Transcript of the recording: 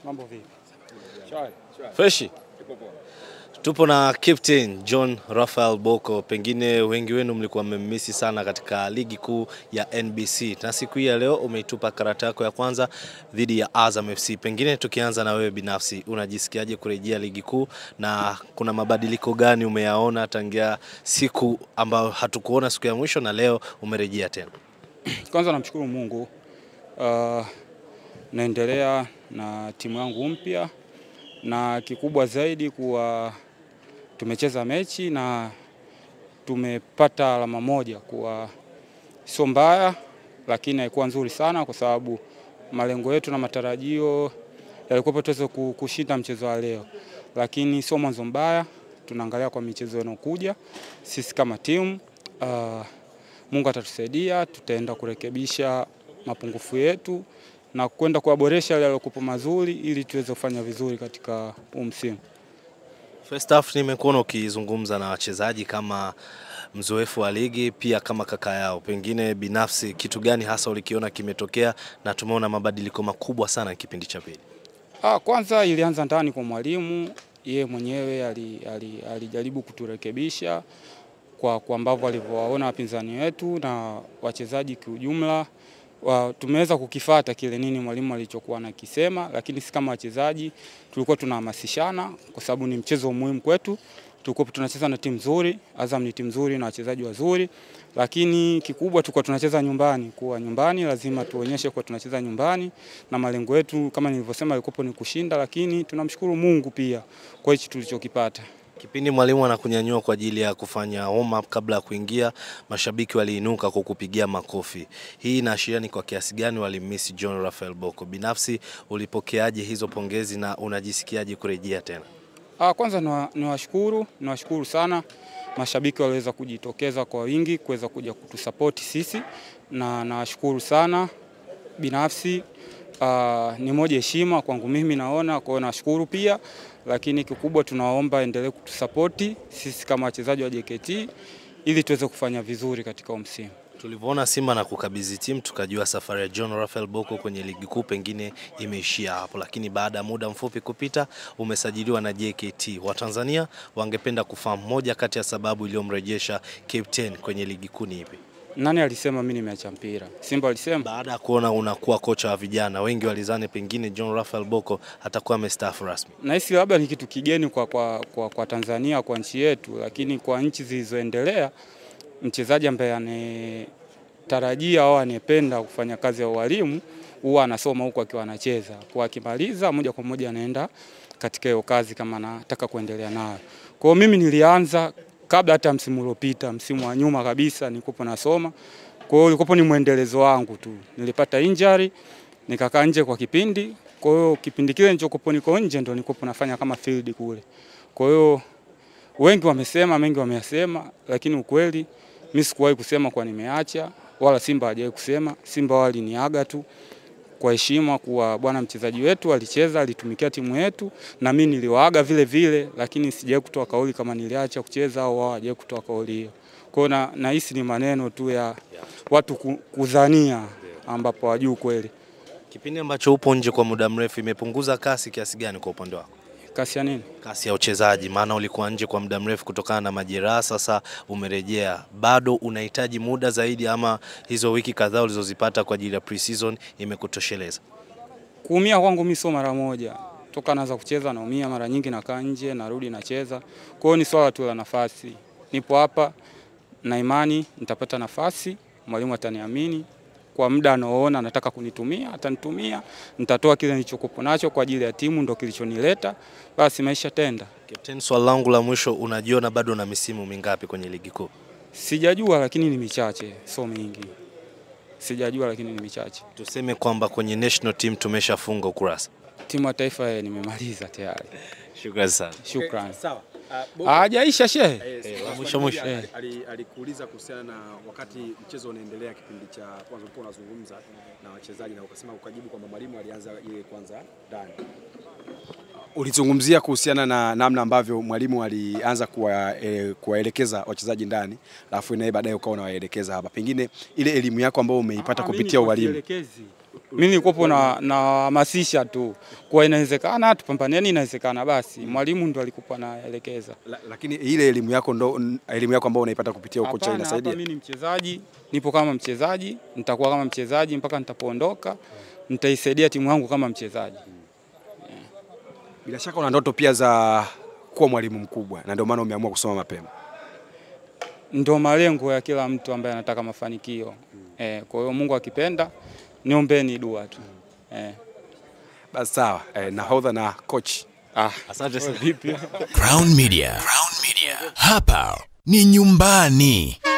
Mambo vipi? Freshi. Tupo na Captain John Raphael Bocco, pengine wengi wenu mlikuwa mmemmisi sana katika ligi kuu ya NBC, na siku hii ya leo umeitupa karata yako ya kwanza dhidi ya Azam FC. Pengine tukianza na wewe binafsi, unajisikiaje kurejea ligi kuu na kuna mabadiliko gani umeyaona tangia siku ambayo hatukuona siku ya mwisho na leo umerejea tena? Kwanza namshukuru Mungu. Uh, naendelea na timu yangu mpya na kikubwa zaidi kuwa tumecheza mechi na tumepata alama moja, kuwa sio mbaya, lakini haikuwa nzuri sana, kwa sababu malengo yetu na matarajio yalikuwa tuweze ku- kushinda mchezo wa leo, lakini sio mwanzo mbaya. Tunaangalia kwa michezo inayokuja sisi kama timu uh, Mungu atatusaidia, tutaenda kurekebisha mapungufu yetu na kwenda kuyaboresha yale yaliyokuwa mazuri ili tuweze kufanya vizuri katika huu msimu. First half nimekuona ukizungumza na wachezaji kama mzoefu wa ligi pia kama kaka yao, pengine binafsi kitu gani hasa ulikiona kimetokea na tumeona mabadiliko makubwa sana kipindi cha pili? Ah, kwanza ilianza ndani kwa mwalimu, yeye mwenyewe ali- ali- alijaribu kuturekebisha kwa, kwa ambavyo alivyowaona wapinzani wetu na wachezaji kiujumla. Wa, tumeweza kukifata kile nini mwalimu alichokuwa anakisema, lakini si kama wachezaji tulikuwa tunahamasishana kwa sababu ni mchezo muhimu kwetu. Tulikuwa tunacheza na timu nzuri, Azam ni timu nzuri na wachezaji wazuri, lakini kikubwa tulikuwa tunacheza nyumbani. Kuwa nyumbani lazima tuonyeshe kuwa tunacheza nyumbani, na malengo yetu kama nilivyosema yalikuwa ni kushinda, lakini tunamshukuru Mungu pia kwa hichi tulichokipata. Kipindi mwalimu anakunyanyua kwa ajili ya kufanya warm up kabla ya kuingia, mashabiki waliinuka kwa kupigia makofi. Hii inaashiria ni kwa kiasi gani walimmiss John Raphael Bocco. Binafsi ulipokeaje hizo pongezi na unajisikiaje kurejea tena? Ah, kwanza niwa- niwashukuru niwashukuru sana mashabiki waliweza kujitokeza kwa wingi kuweza kuja kutusapoti sisi, na nawashukuru sana binafsi. ah, ni moja heshima kwangu mimi naona, kwa hiyo nashukuru pia, lakini kikubwa tunaomba endelee kutusapoti sisi kama wachezaji wa JKT ili tuweze kufanya vizuri katika huu msimu. Tulivyoona Simba na kukabidhi timu tukajua safari ya John Raphael Bocco kwenye ligi kuu pengine imeishia hapo, lakini baada ya muda mfupi kupita umesajiliwa na JKT. Watanzania wangependa kufahamu moja kati ya sababu iliyomrejesha Captain kwenye ligi kuu ni ipi? Nani alisema mimi nimeacha mpira? Simba alisema Baada ya kuona unakuwa kocha wa vijana, wengi walizani pengine John Raphael Bocco atakuwa amestaafu rasmi. nahisi labda ni kitu kigeni kwa, kwa, kwa, kwa Tanzania kwa nchi yetu, lakini kwa nchi zilizoendelea mchezaji ambaye anatarajia au anayependa kufanya kazi ya ualimu huwa anasoma huku akiwa anacheza, kwa akimaliza moja kwa moja anaenda katika hiyo kazi kama anataka kuendelea nayo. Kwa hiyo mimi nilianza kabla hata msimu uliopita, msimu wa nyuma kabisa nilikuwa nasoma. Kwa hiyo ulikuwa ni mwendelezo wangu tu, nilipata injury nikakaa nje kwa kipindi. Kwa hiyo kipindi kile nilichokuwa niko nje ndo nilikuwa nafanya kama field kule. Kwa hiyo wengi wamesema, mengi wameyasema, lakini ukweli mimi sikuwahi kusema kwa nimeacha, wala Simba hajawahi kusema. Simba waliniaga tu kwa heshima kuwa bwana, mchezaji wetu alicheza, alitumikia timu yetu, na mimi niliwaaga vile vile, lakini sijawahi kutoa kauli kama niliacha kucheza au wao hawajawahi kutoa kauli hiyo. Kwa hiyo na- nahisi ni maneno tu ya watu ku- kudhania ambapo hawajui kweli. Kipindi ambacho upo nje kwa muda mrefu imepunguza kasi kiasi gani kwa upande wako? Kasi ya nini? kasi ya uchezaji, maana ulikuwa nje kwa muda mrefu kutokana na majeraha, sasa umerejea. Bado unahitaji muda zaidi, ama hizo wiki kadhaa ulizozipata kwa ajili ya pre-season imekutosheleza? Kuumia kwangu mimi sio mara moja. Toka naanza kucheza naumia mara nyingi, nakaa nje, narudi nacheza. Kwa hiyo ni swala tu la nafasi. Nipo hapa na imani nitapata nafasi, mwalimu ataniamini kwa muda anaoona anataka kunitumia, atanitumia, nitatoa kile nilichokuwa nacho kwa ajili ya timu, ndo kilichonileta. Basi maisha tenda. Captain, swali langu la mwisho, unajiona bado na misimu mingapi kwenye ligi kuu? Sijajua, lakini ni michache, sio mingi. Sijajua, lakini ni michache. Tuseme kwamba kwenye national team tumeshafunga ukurasa. Timu ya taifa eh, nimemaliza tayari. Shukrani sana. Shukrani. Sawa. Uh, Bocco, Hajaisha shehe. eh, Eh, swali mwisho, moja mwisho. ali- ali- Alikuuliza kuhusiana na wakati mchezo unaendelea, kipindi cha kwanza ulikuwa unazungumza na wachezaji na ukasema, ukajibu kwamba mwalimu alianza ile kwanza ndani. Ulizungumzia kuhusiana na namna ambavyo mwalimu alianza kuwa, e, kuwaelekeza wachezaji ndani, alafu naye baadaye ukawa unawaelekeza hapa, pengine ile elimu yako ambayo umeipata Ah, kupitia mimi ualimu sielekezi. Mimi nilikuwa na nahamasisha tu kwa inawezekana, tupambaneni, inawezekana. Basi mwalimu ndo alikuwa anaelekeza. La, lakini ile elimu yako ndo elimu yako ambayo unaipata kupitia ukocha Hapana, hapa inasaidia. mimi ni mchezaji, nipo kama mchezaji, nitakuwa kama mchezaji mpaka nitapoondoka, nitaisaidia timu yangu kama mchezaji. Bila shaka una ndoto pia za kuwa mwalimu mkubwa na ndio maana umeamua kusoma mapema. Ndo malengo ya kila mtu ambaye anataka mafanikio. Eh, kwa hiyo Mungu akipenda, niombeni dua tu. Eh. Basi sawa, eh, nahodha na coach. Ah, Asante sana. vipi? Crown Media. Crown Media. Hapa ni nyumbani.